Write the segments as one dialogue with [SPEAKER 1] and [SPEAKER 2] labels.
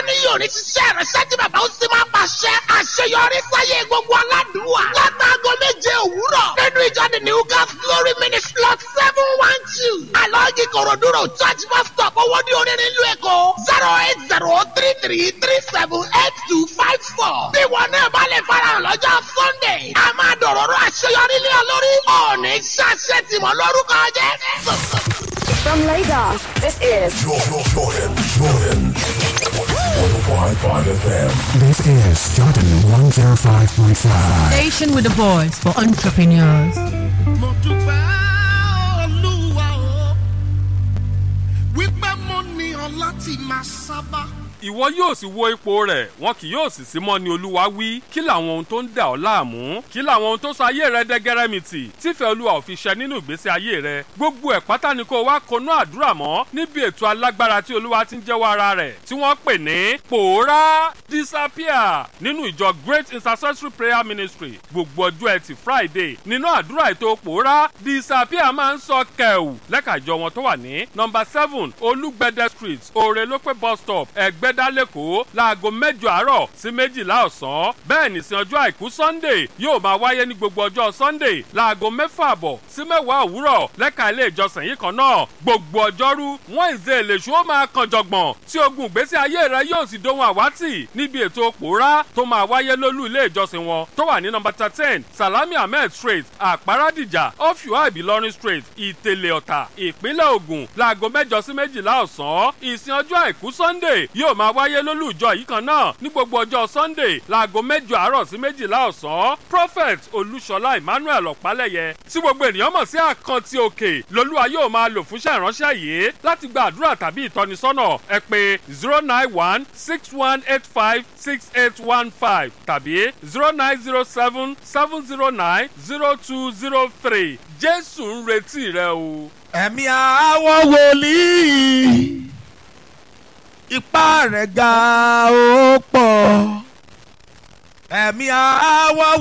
[SPEAKER 1] ní yóò ní ṣiṣẹ́ ìrẹsẹ́ tí bàbá ó sì máa pàṣẹ àṣeyọrí sáyé gbogbo aládùúwà látàgọ́ méje òwúrọ̀ nínú ìjọ the new gas glory ministry lot seven one two alọ́ọ̀gì kòròdúró church bus stop owó ní orin nílùú èkó zero eight zero three three three seven eight two five four bí wọn náà bá lè farahàn lọ́jọ́ sunday a máa dọ̀rọ̀rọ̀ àṣeyọrí lé ọ lórí ọ̀ọ́nì ṣàṣẹ tìmọ̀ lórúkọ jẹ́.
[SPEAKER 2] From Lagos, this is
[SPEAKER 3] Jordan, Jordan, Jordan. 105.5 FM.
[SPEAKER 4] This is Jordan 105.5.
[SPEAKER 5] Station with the voice for entrepreneurs.
[SPEAKER 6] mo dúpẹ́ olúwa o wípé mo ní ọ láti máa sábà.
[SPEAKER 7] ìwọ yóò sì wo ipò rẹ̀ wọn kì yóò sì sí mọ́ ni olúwa wí kí làwọn ohun tó ń dà ọ́ láàmú kí làwọn ohun tó sọ ayé rẹ dẹ́gẹ́rẹ́mìtì tífẹ̀ẹ́ olúwa ò fi ṣẹ nínú ìgbésí ayé rẹ gbogbo ẹ̀ pátá ni kó o wá konú àdúrà mọ́ níbi ètò alágbára tí olúwa ti ń jẹ́wọ́ ara rẹ̀ tí wọ́n pè ní pòórá disappear nínú ìjọ great intercessory prayer ministry gbogbo ọjọ́ ẹtì friday nínú àdúrà ètò pòórá disappear máa ń sọ kẹ̀wù lẹ́ka ìjọ wọn tó wà ní nọmba seven olúgbẹ̀dẹ street òrèlópé bus stop ẹ̀gbẹ́dá lẹ́kọ̀ọ́ láago mẹ́jọ àárọ̀ sí méjìlá ọ̀sán bẹ́ẹ̀ ní sin ọjọ́ àìkú sunday yóò máa wáyé ní gbogbo ọjọ́ sunday láago mẹ́fà àbọ̀ sí mẹ́wàá òwúrọ̀ lẹ́ka ilé ìjọsìn yìí kan náà gbogbo ọjọ́rú wọ́n ìzé èlèṣù ó máa kan jọ̀gbọ̀n tí ogun ìgbésí ayé rẹ yóò sì dohun àwátì níbi ètò pòórá tó máa wáyé lólú ilé ìjọsìn wọn tó wà ní nọmba thirteen salami ahmed street àpárádìjà ọ̀fíwá ìbílọ́rin street ìtẹ̀lẹ̀ ọ̀tà ìpínlẹ̀ ògùn láago mẹ́jọ sí méjìlá ọ̀sán ìsìn ọjọ́ àìkú sunday yóò máa wáyé lólú ìjọ yìí kan náà ní gbogbo ọjọ́ sunday láago mẹ́jọ àárọ̀ sí méjìlá ọ̀sán prophet olúṣọlá emmanuel ọ̀pálẹ̀yẹ tí gbogbo ènìyàn mọ̀ sí àkántì òkè lolúwa yóò máa lò fúnṣẹ́ ìránṣẹ́ yìí láti gba àdúrà tàbí ìtọ́nisọ́nà ẹ pé zero nine one six one eight five six eight one five tàbí zero nine zero seven seven zero nine zero two zero three jésù ń retí rẹ o.
[SPEAKER 6] ẹ̀mí àwọn wòlíì ipá rẹ̀ ga ó pọ̀ ẹ̀mí àwọn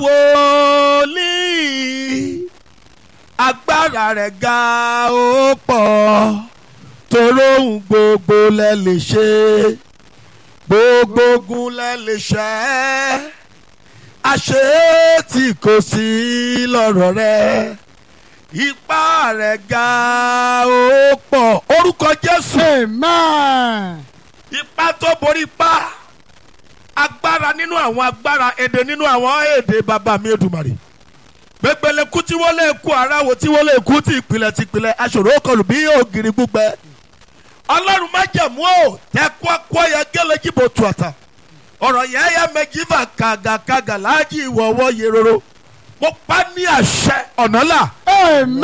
[SPEAKER 6] wòlíì agbára rẹ̀ ga ó pọ̀ toróhùn gbogbo lẹ lè ṣe gbogbo ogun lẹ lè ṣẹ́ àṣé tí kò sí lọ́rọ̀ rẹ̀ ipá rẹ̀ ga ó pọ̀ orúkọ jésù
[SPEAKER 8] Amen.
[SPEAKER 6] ipá tó borí ipá agbára nínú àwọn agbára èdè nínú àwọn èdè bàbá mi èdùmàrè gbẹgbẹlẹ kú tí wọ́n lè kú aráwo tí wọ́n lè kú tí ìpìlẹ̀ tí ìpìlẹ̀ aṣòro kọlù bí ògiri gbígbẹ ọlọ́run má jẹ̀mú o tẹ́kọ́ kọ́ yẹ gẹ́lẹ́ jìbò tù àtà ọ̀rọ̀ yẹn yẹ mẹjìfà kàgàkàgà láàjì ìwọ̀wọ́ yẹrọrọ mo pa ní àṣẹ ọ̀nà là
[SPEAKER 8] Amen.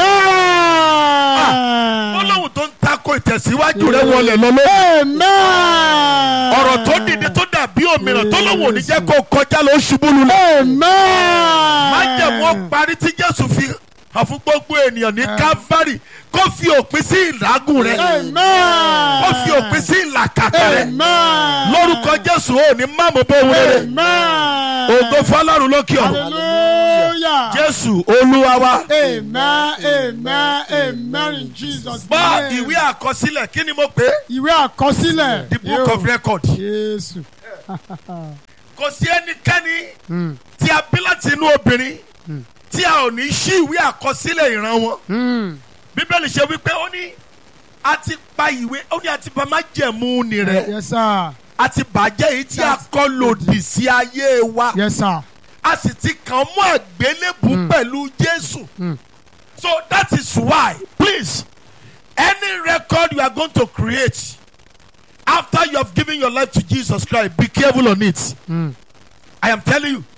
[SPEAKER 6] ọlọ́run tó ń takò ìtẹ̀síwájú rẹ wọlé lọ́lọ́
[SPEAKER 8] Amen.
[SPEAKER 6] ọ̀rọ̀ tó dìde tó dàbí òmìnira tó lọ́wọ́ òní jẹ́ kó kọjá lọ ṣubú lulẹ̀.
[SPEAKER 8] Amen.
[SPEAKER 6] májẹ̀mú parí tí jésù fi hàn fún gbogbo ènìyàn ní calvary kó fi òpin sí ìlágùn rẹ
[SPEAKER 8] Amen.
[SPEAKER 6] kó fi òpin sí ìlàkàkà rẹ
[SPEAKER 8] Amen.
[SPEAKER 6] lórúkọ jésù ò ní má mọ̀ bó wúlẹ̀
[SPEAKER 8] Amen.
[SPEAKER 6] ògo fọlọ́run lókè ọ̀run
[SPEAKER 8] Hallelujah.
[SPEAKER 6] jésù olúwa wa.
[SPEAKER 8] Amen. Amen. Amen. In Jesus'
[SPEAKER 6] gbọ́
[SPEAKER 8] name.
[SPEAKER 6] ìwé àkọsílẹ̀ kí ni mo pè é
[SPEAKER 8] Ìwé àkọsílẹ̀.
[SPEAKER 6] the book of record
[SPEAKER 8] Jésù.
[SPEAKER 6] kò sí ẹnikẹ́ni tí a bí láti inú obìnrin tí a ò ní ṣí ìwé àkọsílẹ̀ ìran wọn. bíbélì ṣe wípé ó ní a ti pa ìwé ó ní a ti bà májẹ̀mú ni rẹ̀
[SPEAKER 8] Yes, sir.
[SPEAKER 6] a ti bàjẹ́ èyí tí a kọ́ lòdì sí ayé wa
[SPEAKER 8] Yes, sir.
[SPEAKER 6] a sì ti kàn mọ́ àgbélébù pẹ̀lú jésù. so that is why please any record you are going to create after you have given your life to jesus christ be careful on it. i am telling you.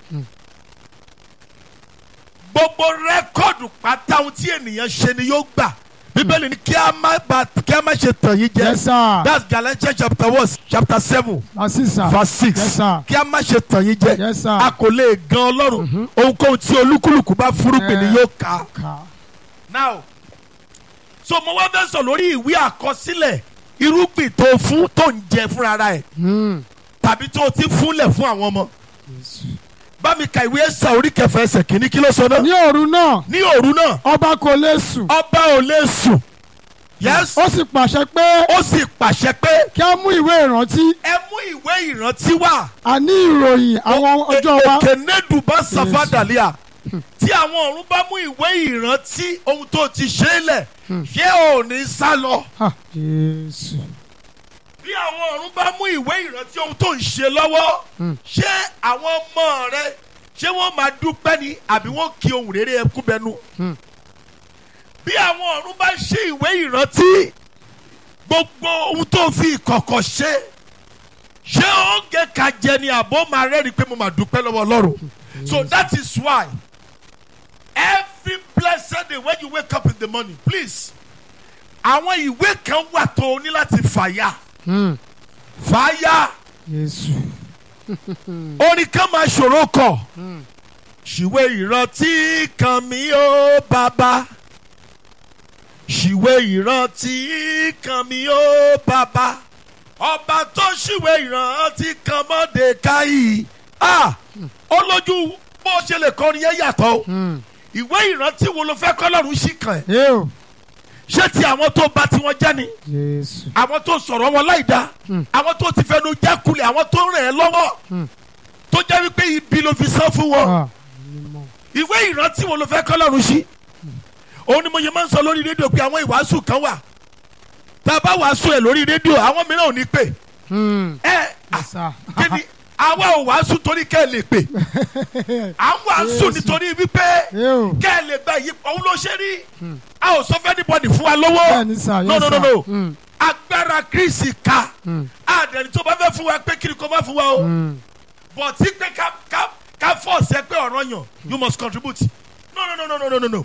[SPEAKER 6] gbogbo rẹ́kọ̀dù pátá ohun tí ènìyàn ṣe ni yóò gbà bíbélì ni kí a má ba kí a má ṣe tàn yín jẹ
[SPEAKER 8] Yes, sir.
[SPEAKER 6] that's galatians chapter one chapter seven
[SPEAKER 8] That's it, sir.
[SPEAKER 6] verse six
[SPEAKER 8] Yes, sir.
[SPEAKER 6] kí a má ṣe tàn yín jẹ
[SPEAKER 8] Yes, sir.
[SPEAKER 6] a kò lè gan ọlọ́run ohunkóhun tí olúkúlùkù bá fúrúgbìn ni
[SPEAKER 8] Eh.
[SPEAKER 6] yóò ká
[SPEAKER 8] Ká.
[SPEAKER 6] now so mo wá fẹ́ sọ lórí ìwé àkọsílẹ̀ irúgbìn tó fún tó ń jẹ fúnra ẹ̀ tàbí tó ti fúnlẹ̀ fún àwọn ọmọ bá mi ka ìwé ẹ̀sà orí kẹfẹ́ ẹsẹ̀ kìíní kí ló sọ náà
[SPEAKER 8] Ní òru náà,
[SPEAKER 6] ní òru náà
[SPEAKER 8] ọba kò lè sùn.
[SPEAKER 6] ọba ò lè sùn yes
[SPEAKER 8] ó sì pàṣẹ pé
[SPEAKER 6] ó sì pàṣẹ pé
[SPEAKER 8] kí a mú ìwé ìrántí
[SPEAKER 6] ẹ mú ìwé ìrántí wá.
[SPEAKER 8] àní ìròyìn àwọn ọjọ́ wa
[SPEAKER 6] Èkénédù bá sàfàdàlíà tí àwọn ọ̀run bá mú ìwé ìrántí ohun tó ti ṣe é lẹ̀ ṣé ò ní sá lọ.
[SPEAKER 8] Ah, Jésù
[SPEAKER 6] bí àwọn ọ̀run bá mú ìwé ìrántí ohun tó ń ṣe lọ́wọ́ ṣé àwọn ọmọ rẹ ṣé wọ́n máa dúpẹ́ ni àbí wọ́n kí ohun rere ẹkú bẹnu. bí àwọn ọ̀run bá ṣe ìwé ìrántí gbogbo ohun tó fi ìkọ̀kọ̀ ṣe ṣé oúnjẹ ká jẹ ni àbó máa rẹ́rìí pé mo máa dúpẹ́ lọ́wọ́ ọlọ́run so that is why every blessed day when you wake up in the morning please àwọn ìwé kan wà tó o ní láti fàyà fàyà
[SPEAKER 8] Jésù
[SPEAKER 6] orin kan máa ṣòro kọ ṣìwé ìrántí kan mi ó bàbá ṣìwé ìrántí kan mi ó bàbá ọba tó ṣìwé ìrántí kan mọ́dé káyì ah olójú bó ṣe lè kọrin yẹn yàtọ̀ o ìwé ìrántí wo ló fẹ́ kọ́ lọ́rùn sí kan ẹ̀
[SPEAKER 8] yé o
[SPEAKER 6] ṣé ti àwọn tó bà tiwọn jẹ́ ni
[SPEAKER 8] Jésù
[SPEAKER 6] àwọn tó sọ̀rọ̀ wọn láì dá àwọn tó ti fẹnu jákulẹ̀ àwọn tó rìn ẹ́ lọ́wọ́ tó jẹ́ wípé ibi ló fi san fún wọn
[SPEAKER 8] Ah,
[SPEAKER 6] ìwé ìrántí wo ló fẹ́ kọ́ lọ́rùn sí òun ni mo yẹ máa ń sọ lórí rédíò pé àwọn ìwàásù kan wà tá a bá wàásù ẹ̀ lórí rédíò àwọn mìíràn ò ní pè
[SPEAKER 8] hmm,
[SPEAKER 6] ẹ
[SPEAKER 8] sà.
[SPEAKER 6] kí ni àwa ò wàásù torí kẹ́ ẹ lè pè à ń wàásù nítorí wípé
[SPEAKER 8] yé o
[SPEAKER 6] kẹ́ ẹ lè gba yìí òun ló ṣe rí a ò sọ fẹ́ anybody fún wa lówó
[SPEAKER 8] bẹ́ẹ̀ ni sà
[SPEAKER 6] no
[SPEAKER 8] yé
[SPEAKER 6] no
[SPEAKER 8] sà
[SPEAKER 6] no no
[SPEAKER 8] Hmm,
[SPEAKER 6] agbára kristi ka àdẹni tó bá fẹ́ fún wa pé kí ni kò má fún wa o but tí pé ká ká ká fọ́ọ̀sì ẹ pé ọ̀rọ̀ yàn you must contribute no no no no no no no no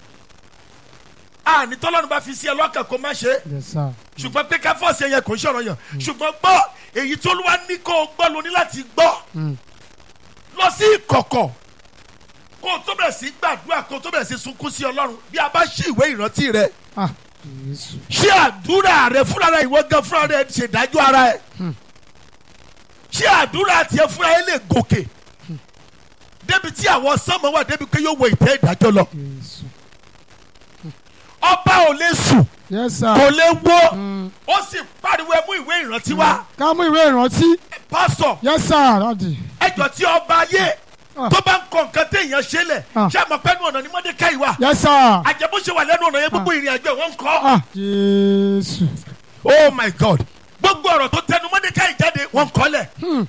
[SPEAKER 6] àní tọ́lọ́run bá fi sí ẹ lọ́kàn kó má ṣe é
[SPEAKER 8] yé sà
[SPEAKER 6] ṣùgbọ́n pé ká fọ́ọ̀sì ẹ yẹn kò ń ṣọ̀rọ̀ yàn ṣùgbọ́n gbọ́ èyí tó ló wá ní kó o gbọ́ ló ní láti gbọ́ lọ sí ìkọ̀kọ̀ kó o tó bẹ̀rẹ̀ sí gbàdúrà kó o tó bẹ̀rẹ̀ sí sunkún sí ọlọ́run bí a bá ṣí ìwé ìrántí rẹ
[SPEAKER 8] Ah, Jésù
[SPEAKER 6] ṣé àdúrà rẹ fúnra rẹ ìwọ gan fúnra rẹ ṣèdájọ́ ara ẹ ṣé àdúrà tiẹ̀ fúnra ẹ lè gòkè débi tí àwọn sọmọ wà débi pé yóò wọ ìtẹ́ ìdájọ́ lọ
[SPEAKER 8] Jésù
[SPEAKER 6] ọba ò lè sùn
[SPEAKER 8] yé sà
[SPEAKER 6] kò lè wó ó sì pariwo ẹ mú ìwé ìrántí wá
[SPEAKER 8] ká mú ìwé ìrántí
[SPEAKER 6] pásítọ̀
[SPEAKER 8] yé sà dádì
[SPEAKER 6] ẹjọ́ tí ọba ayé
[SPEAKER 8] Ah.
[SPEAKER 6] tó bá ń kọ nǹkan téèyàn ṣe lẹ̀
[SPEAKER 8] Ah.
[SPEAKER 6] ṣé àmọ́ pẹ́ẹ́nu ọ̀nà ni mọ́dékáì wà
[SPEAKER 8] yé sà
[SPEAKER 6] àjẹbó ṣe wà lẹ́nu ọ̀nà yẹn gbogbo ìrìn àjò ẹ̀ wọ́n ń kọ́
[SPEAKER 8] Ah, Jésù
[SPEAKER 6] oh my god gbogbo ọ̀rọ̀ tó tẹnu mọ́dékáì jáde wọ́n ń kọ́lẹ̀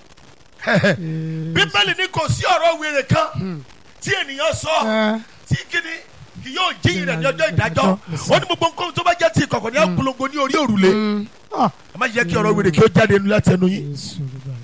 [SPEAKER 6] bíbélì ní kò sí ọ̀rọ̀ wèrè kan tí ènìyàn sọ
[SPEAKER 8] ẹ
[SPEAKER 6] tí kíni kì yóò jíyìn rẹ̀ ní ọjọ́ ìdájọ́ ó ní gbogbo nǹkan tó bá jẹ́ ti ìkọ̀kọ̀ ní ọ̀pọ̀lọpọ̀ ní orí òrùlé
[SPEAKER 8] ah
[SPEAKER 6] ẹ má jẹ́ kí ọ̀rọ̀ wèrè kí ó jáde nínú láti ẹnu yín
[SPEAKER 8] Jésù dúdú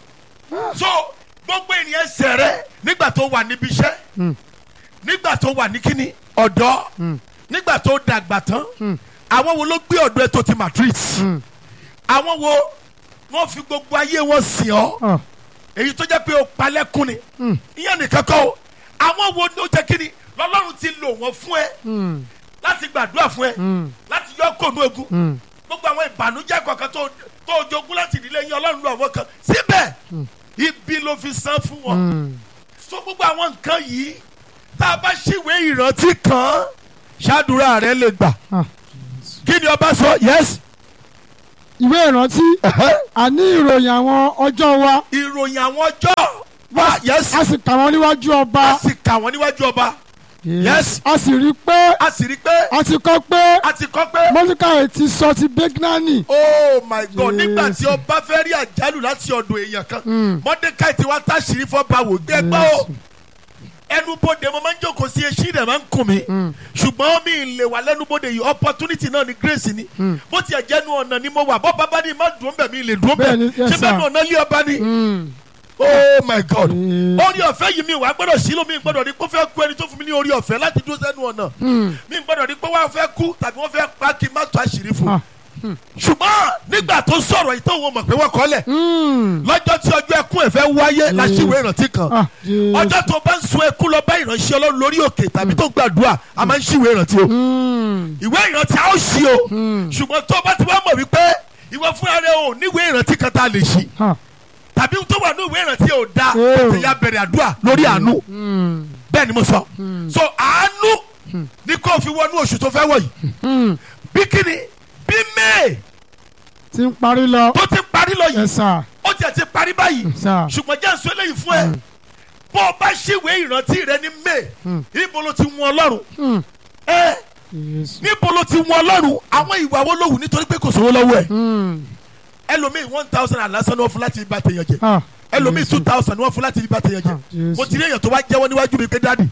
[SPEAKER 6] so gbogbo ènìyàn sẹ̀rẹ̀ nígbà tó wà níbi iṣẹ́ nígbà tó wà ní kíni ọ̀dọ́ nígbà tó dàgbà tán àwọn wo ló gbé ọ̀dọ́ ẹ tó ti matrix àwọn wo wọ́n fi gbogbo ayé wọn sìn ọ́
[SPEAKER 8] ah
[SPEAKER 6] èyí tó jẹ́ pé o palẹ́kùn ni ìyẹn nìkan kọ́ o àwọn wo ló jẹ́ kíni lọ́lọ́run ti lò wọ́n fún ẹ
[SPEAKER 8] hmm,
[SPEAKER 6] láti gbàdúrà fún ẹ
[SPEAKER 8] hmm,
[SPEAKER 6] láti yọ kóònù ogun
[SPEAKER 8] hmm.
[SPEAKER 6] gbogbo àwọn ìbànújẹ́ kọ̀ọ̀kan tó tó jogún láti ìdílé yín ọlọ́run lọ àwọn kan síbẹ̀ ibi ló fi san fún wọn
[SPEAKER 8] Hmm.
[SPEAKER 6] so gbogbo àwọn nǹkan yìí tá a bá ṣìwé ìrántí kan ṣáàdúrà rẹ lè gbà
[SPEAKER 8] Ah,
[SPEAKER 6] kí ni ọba sọ yes
[SPEAKER 8] ìwé ìrántí àní ìròyìn àwọn ọjọ́ wa
[SPEAKER 6] ìròyìn àwọn ọjọ́ wa yes
[SPEAKER 8] a sì kà wọ́n níwájú ọba
[SPEAKER 6] a sì kà wọ́n níwájú ọba yes
[SPEAKER 8] a sì rí i pé
[SPEAKER 6] a sì rí i pé
[SPEAKER 8] a ti kọ́ pé
[SPEAKER 6] a ti kọ́ pé
[SPEAKER 8] mọ́líkà ti sọ ti bẹ́gínánì
[SPEAKER 6] oh my god
[SPEAKER 8] Yes.
[SPEAKER 6] nígbà tí ọba fẹ́ rí àjálù láti ọ̀dọ̀ èèyàn kan mọ́dékáì tí wàá táṣìírí fọ́ba wò gbé gbọ́ o ẹnubodè mo máa ń jókòó sí etí rẹ̀ máa ń kùn mí ṣùgbọ́n mi ì lè wà lẹ́nubodè yìí opportunity náà ni grace ni bó tiẹ̀ jẹ́ nu ọ̀nà ni mo wà bọ́ bàbá ni má dùn bẹ̀ mi lè dùn bẹ̀
[SPEAKER 8] Bẹ́ẹ̀ni, yes,
[SPEAKER 6] ṣé bẹ́ẹ̀
[SPEAKER 8] sir.
[SPEAKER 6] nu ọ̀nà lé ọba ni
[SPEAKER 8] Hmm.
[SPEAKER 6] oh my god
[SPEAKER 8] Mm.
[SPEAKER 6] orí ọ̀fẹ́ yìí mi wà gbọ́dọ̀ sílò mi gbọ́dọ̀ ní kó fẹ́ kú ẹni tó fún mi ní orí ọ̀fẹ́ láti dúró sẹ́nu ọ̀nà mi gbọ́dọ̀ ní pé wọ́n fẹ́ kú tàbí wọ́n fẹ́ pa kí n má tó àṣírí fún
[SPEAKER 8] Ah.
[SPEAKER 6] ṣùgbọ́n nígbà tó sọ̀rọ̀ yìí tó wọn mọ̀ pé wọ́n kọ́lẹ̀
[SPEAKER 8] Hmm.
[SPEAKER 6] lọ́jọ́ tí ọjọ́ ẹkún ẹ̀ fẹ́ wáyé láṣìwé ìrántí kan
[SPEAKER 8] Ah, Jésù.
[SPEAKER 6] ọjọ́ tó bá ń sun ẹkún lọ bá ìránṣẹ́ ọlọ́run lórí òkè tàbí tó gbàdúrà a máa ń ṣìwé ìrántí o
[SPEAKER 8] Hmm.
[SPEAKER 6] ìwé ìrántí a ó ṣí o ṣùgbọ́n tó bá ti wá mọ̀ wípé ìwọ fúnra rẹ ò níwèé ìrántí kan tá a lè ṣí
[SPEAKER 8] Ah.
[SPEAKER 6] tàbí tó wà ní ìwé ìrántí ò da
[SPEAKER 8] Oh.
[SPEAKER 6] tètè ya bẹ̀rẹ̀ àdúrà lórí àánú bẹ́ẹ̀ ni mo sọ so àánú ni kò fi wọnú oṣù tó fẹ́ wọ̀ yìí bí kíni bí may
[SPEAKER 8] ti ń parí lọ.
[SPEAKER 6] tó ti parí lọ yìí
[SPEAKER 8] yes sir.
[SPEAKER 6] ó tiẹ̀ ti parí báyìí
[SPEAKER 8] sir.
[SPEAKER 6] ṣùgbọ́n jẹ́ nsọ eléyìí fún ẹ bó o bá ṣèwé ìrántí rẹ ní may ibo ló ti wọn ọlọ́run
[SPEAKER 8] Hmm.
[SPEAKER 6] ẹ
[SPEAKER 8] Jésù.
[SPEAKER 6] níbo ló ti wọn ọlọ́run àwọn ìwà wo ló wù nítorí pé kò sówó lọ́wọ́ ẹ̀
[SPEAKER 8] Hmm.
[SPEAKER 6] ẹlòmíì one thousand and lásán ni wọ́n fún láti ibà tèèyàn jẹ
[SPEAKER 8] Ah.
[SPEAKER 6] ẹlòmíì
[SPEAKER 8] Jésù.
[SPEAKER 6] two thousand ni wọ́n fún láti ibà tèèyàn jẹ
[SPEAKER 8] Ah, Jésù.
[SPEAKER 6] mo ti rí èèyàn tó wá jẹ́wọ́ níwájú mi pé dáàdì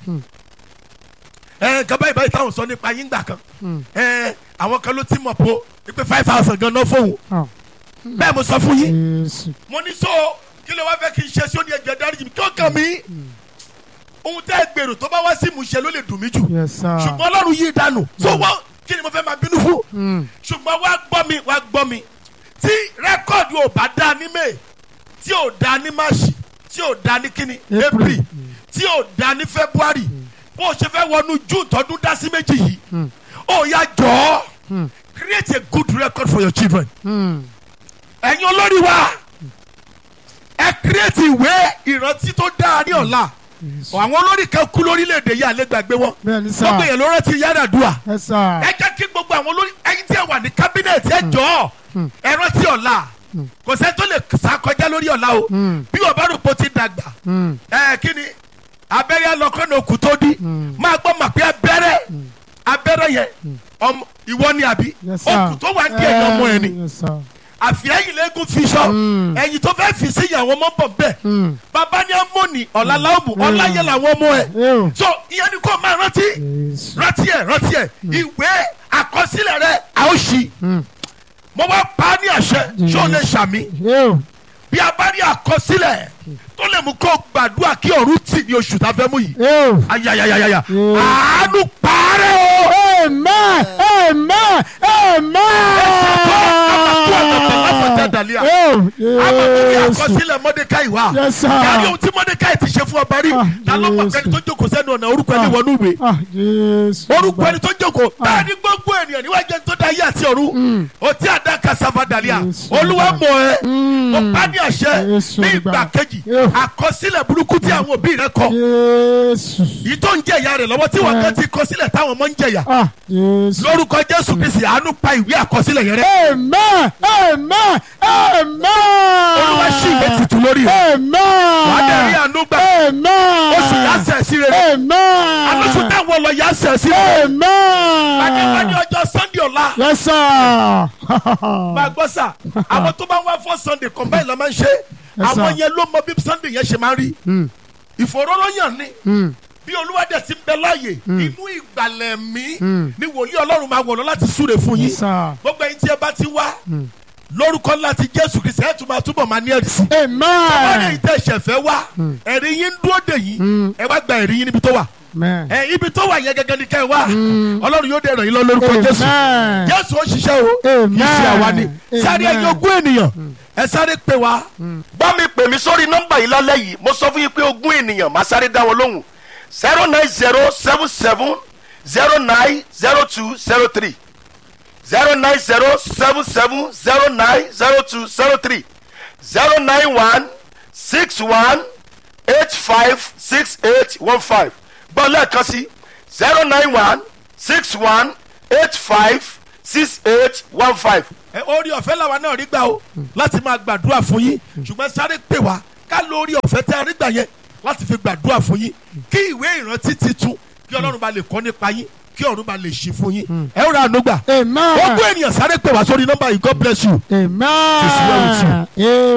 [SPEAKER 6] ẹ nǹkan báyìí báyìí táwọn sọ nípa yín gbà kan ẹ àwọn kan ló ti mọ̀ po pé five thousand gan náà fóun
[SPEAKER 8] Ah.
[SPEAKER 6] bẹ́ẹ̀ mo sọ fún yín
[SPEAKER 8] Jésù.
[SPEAKER 6] mo ní so kí ló wá fẹ́ kí n ṣe sí ó ní ẹgbẹ́ dáríjì mi kí ó kàn mí ohun tẹ́ ẹ gbèrò tó bá wá sí ìmúṣẹ ló lè dùn mí jù
[SPEAKER 8] yes sir.
[SPEAKER 6] ṣùgbọ́n ọlọ́run yí dànù so wọ́n kí ni mo fẹ́ máa bínú fún
[SPEAKER 8] Hmm.
[SPEAKER 6] ṣùgbọ́n wá gbọ́ mi wá gbọ́ mi tí rẹ́kọ̀dù ò bá dá ní may tí ò dá ní march tí ò dá ní kíni
[SPEAKER 8] April.
[SPEAKER 6] april tí ò dá ní february bó o ṣe fẹ́ wọnú june tọdún dá sí méjì yìí ó yá jọ̀ọ́ create a good record for your children
[SPEAKER 8] Hmm.
[SPEAKER 6] ẹ̀yin olórí wa ẹ create ìwé ìrántí tó dáa ní ọ̀la àwọn olórí kan kú lórílẹ̀‐èdè yìí àlẹ́ gbàgbé wọn
[SPEAKER 8] bẹ́ẹ̀ni sir.
[SPEAKER 6] gbogbo èèyàn ló rántí Yar'Adua
[SPEAKER 8] yes sir.
[SPEAKER 6] ẹ jẹ́ kí gbogbo àwọn olórí ẹyin tí ẹ wà ní kábínẹ̀tì ẹ jọ̀ọ́ ẹ rántí ọ̀la kò sẹ́ni tó lè sá kọjá lórí ọ̀la o bí ọba rògbò ti dàgbà
[SPEAKER 8] Hmm.
[SPEAKER 6] ẹ kí ni abẹ́rẹ́ alọ́kọ́nà òkú tó dí máa gbọ́ mà pé abẹ́rẹ́ abẹ́rẹ́ yẹn ọmọ ìwọ ni àbí
[SPEAKER 8] yes sir.
[SPEAKER 6] òkú tó wà ní ẹ̀yìn ọmọ ẹ̀ ni
[SPEAKER 8] yes sir.
[SPEAKER 6] àfi ẹ̀yìn lẹ́gùn fi sọ ẹ̀yìn tó fẹ́ fi sí ìyàwó ọmọ bọ̀ bẹ́ẹ̀
[SPEAKER 8] Hmm.
[SPEAKER 6] bàbá ní amóni ọ̀làláwùmù ọ̀làyẹ làwọn ọmọ ẹ̀
[SPEAKER 8] Ew.
[SPEAKER 6] so ìyẹn ni kò máa rántí
[SPEAKER 8] Jésù.
[SPEAKER 6] rántí ẹ rántí ẹ ìwé àkọsílẹ̀ rẹ a ó ṣí mo wá pa á ní àṣẹ ṣé o lè ṣàmì
[SPEAKER 8] Ew.
[SPEAKER 6] bí a bá rí àkọsílẹ̀ tó lè mú kó gbàdúrà kí ọ̀run tì ní oṣù tá a fẹ́ mú yìí
[SPEAKER 8] Ew.
[SPEAKER 6] ayayayaya
[SPEAKER 8] Mm.
[SPEAKER 6] àánú parẹ́ o.
[SPEAKER 8] Amen. Amen. Amen. Ew.
[SPEAKER 6] amadu
[SPEAKER 8] Jésù.
[SPEAKER 6] àkọsílẹ̀ mọ́dékáì wá
[SPEAKER 8] Yes, sir.
[SPEAKER 6] yàrá ohun tí mọ́dékáì ti ṣe fún ọba rí
[SPEAKER 8] Ah,
[SPEAKER 6] ta ló mọ̀
[SPEAKER 8] Jésù.
[SPEAKER 6] kẹ́ni tó jókòó sẹ́nu ọ̀nà orúkọ ẹni wọnú ìwé
[SPEAKER 8] Ah, Jésù.
[SPEAKER 6] orúkọ ẹni tó jókòó bẹ́ẹ̀ ni gbogbo ènìyàn níwájú ẹni tó dá ayé àti ọ̀run ọtí àdáka savadalia
[SPEAKER 8] Jésù.
[SPEAKER 6] olúwa mọ̀ ẹ́
[SPEAKER 8] Mm.
[SPEAKER 6] ó bá ní àṣẹ
[SPEAKER 8] Jésù
[SPEAKER 6] ní ìgbà
[SPEAKER 8] gbà.
[SPEAKER 6] kejì
[SPEAKER 8] Ew.
[SPEAKER 6] àkọsílẹ̀ burúkú tí àwọn òbí rẹ kọ
[SPEAKER 8] Jésù.
[SPEAKER 6] yìí tó ń jẹ ìyá rẹ lọ́wọ́ tí wọ́n
[SPEAKER 8] Eh.
[SPEAKER 6] kàn ti kọ sílẹ̀ táwọn ọmọ ń jẹyà
[SPEAKER 8] Ah, Jésù.
[SPEAKER 6] lórúkọ jésù kristi àánú pa ìwé àkọsílẹ̀ yẹn rẹ
[SPEAKER 8] Amen. Amen. Amen.
[SPEAKER 6] olúwa ṣì ìwé tuntun lórí rẹ
[SPEAKER 8] Amen.
[SPEAKER 6] wàá dẹ̀ rí àánú gbà
[SPEAKER 8] Amen.
[SPEAKER 6] oṣù yà sẹ̀ sí rere
[SPEAKER 8] Amen.
[SPEAKER 6] alóṣù táwọn lọ yà sẹ̀ sí rere
[SPEAKER 8] Amen.
[SPEAKER 6] adébáyé ọjọ́ sunday ọ̀la
[SPEAKER 8] Yes, sir.
[SPEAKER 6] máa gbọ́ sà àwọn tó bá ń wá fọ́ sunday combine la máa ń ṣe
[SPEAKER 8] Yes,
[SPEAKER 6] àwọn
[SPEAKER 8] sir.
[SPEAKER 6] yẹn ló mọ bí sunday yẹn ṣe máa ń rí ìfòróróyàn ni
[SPEAKER 8] Mm.
[SPEAKER 6] bí olúwadẹ ti ń bẹ láàyè inú ìgbàlẹ̀ mi ni wòlíì ọlọ́run máa wọ̀ lọ láti súre fún yín
[SPEAKER 8] Yes, sir.
[SPEAKER 6] gbogbo ẹyin tí ẹ bá ti wá lórúkọ ńlá ti jésù kristi ẹ tún máa túbọ̀ máa ní ẹ̀rí sí. wọ́n lè
[SPEAKER 8] Amen.
[SPEAKER 6] tẹ ìṣẹ̀fẹ́ wá ẹ̀rí yín ń dúró dè yín ẹ wá gba ẹ̀rí yín níbi tó wà
[SPEAKER 8] Amen.
[SPEAKER 6] ẹ ibi tó wà yẹn gẹ́gẹ́ ni kẹ́ ẹ wá ọlọ́run yóò dé ràn yín lọ lórúkọ jésù
[SPEAKER 8] Amen.
[SPEAKER 6] jésù ó ṣiṣẹ́ o
[SPEAKER 8] Amen.
[SPEAKER 6] iṣẹ́ àwa ni sáré
[SPEAKER 8] Amen.
[SPEAKER 6] ẹ̀yin ogún ènìyàn ẹ sáré pè wá. bá mi pè mí sórí nọ́mbà yìí lálẹ́ yìí mo sọ fún yín pé ogún ènìyàn máa sáré dá wọn lóhùn zero nine zero seven seven zero nine zero two zero three zero nine zero seven seven zero nine zero two zero three zero nine one six one eight five six eight one five gbọ́ lẹ́ẹ̀kan sí zero nine one six one eight five six eight one five. ẹ orí ọ̀fẹ́ làwa náà rí gbà o láti máa gbàdúrà fún yín ṣùgbọ́n sáré pè wá ká ló orí ọ̀fẹ́ tẹ́ a rí gbà yẹn láti fi gbàdúrà fún yín kí ìwé ìrántí titun kí ọlọ́run bá lè kọ́ nípa yín kí ọ̀run bá lè ṣí fún yín ẹ ó ra àánú gbà
[SPEAKER 8] Amen.
[SPEAKER 6] ogún ènìyàn sáré pè wá sórí nọ́mbà yìí God bless you. It's well with
[SPEAKER 8] Amen.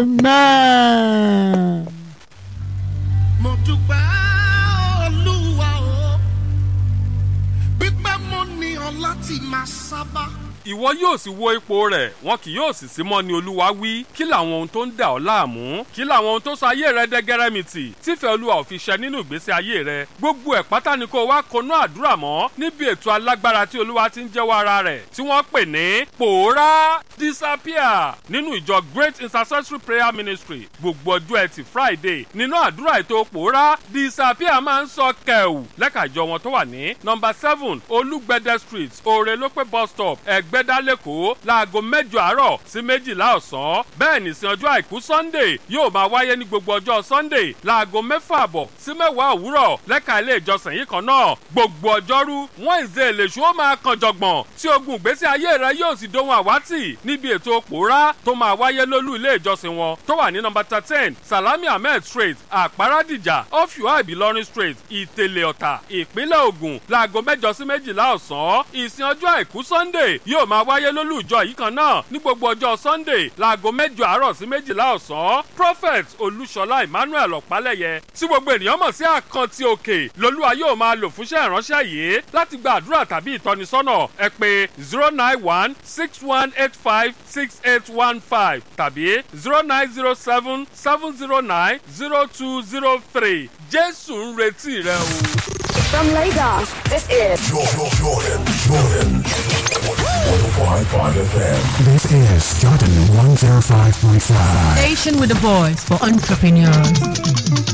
[SPEAKER 8] Amen.
[SPEAKER 1] mo dúpẹ́ olúwa o pípẹ́ mo ní ọ láti máa sábà.
[SPEAKER 7] ìwọ yóò sì wo ipò rẹ̀ wọn kì yóò sì sí mọ́ ni olúwa wí kí làwọn ohun tó ń dà ọ́ láàmú kí làwọn ohun tó sọ ayé rẹ dẹ́gẹ́rẹ́mìtì tífẹ́ olúwa ò fi ṣẹ nínú ìgbésí ayé rẹ gbogbo ẹ̀ pátá ni kó o wá konú àdúrà mọ́ níbi ètò alágbára tí olúwa ti ń jẹ́wọ́ ara rẹ̀ tí wọ́n pè ní pòórá disappear nínú ìjọ great intercessory prayer ministry gbogbo ọjọ́ ẹtì friday nínú àdúrà ètò pòórá disappear máa ń sọ kẹ̀wù lẹ́ka ìjọ wọn tó wà ní nọmba seven olúgbẹ̀dẹ street òrèlópé bus stop ẹ̀gbẹ́ ẹgbẹ́dá lẹ́kọ̀ọ́ láago mẹ́jọ àárọ̀ sí méjìlá ọ̀sán bẹ́ẹ̀ nìsín ọjọ́ àìkú sunday yóò máa wáyé ní gbogbo ọjọ́ sunday láago mẹ́fà àbọ̀ sí mẹ́wàá òwúrọ̀ lẹ́ka ilé ìjọsìn yìí kan náà gbogbo ọjọ́rú wednesday lèṣu ó máa kan jọ̀gbọ̀n tí ogun ìgbésí ayé rẹ yóò sì dohun àwátì níbi ètò pòórá tó máa wáyé lólú ilé ìjọsìn wọn tó wà ní nọmba thirteen salami ahmed street àpárádìjà ọ̀fíwá ìbílọ́rin street ìtẹ̀lẹ̀ ọ̀tà ìpínlẹ̀ ògùn láago mẹ́jọ sí méjìlá ọ̀sán ìsìn ọjọ́ àìkú sunday yóò máa wáyé lólú ìjọ yìí kan náà ní gbogbo ọjọ́ sunday láago mẹ́jọ àárọ̀ sí méjìlá ọ̀sán prophet olúṣọlá emmanuel ọ̀pálẹ̀yẹ tí gbogbo ènìyàn mọ̀ sí àkántì òkè lolúwa yóò máa lò fúnṣẹ́ ìránṣẹ́ yìí láti gba àdúrà tàbí ìtọ́nisọ́nà ẹ pé zero nine one six one eight five six eight one five tàbí zero nine zero seven seven zero nine zero two zero three jésù ń retí rẹ o.
[SPEAKER 2] From Lagos, this is
[SPEAKER 3] Jordan, Jordan, Jordan. 105.5 FM.
[SPEAKER 4] This is Jordan 105.5.
[SPEAKER 5] Station with a voice for entrepreneurs.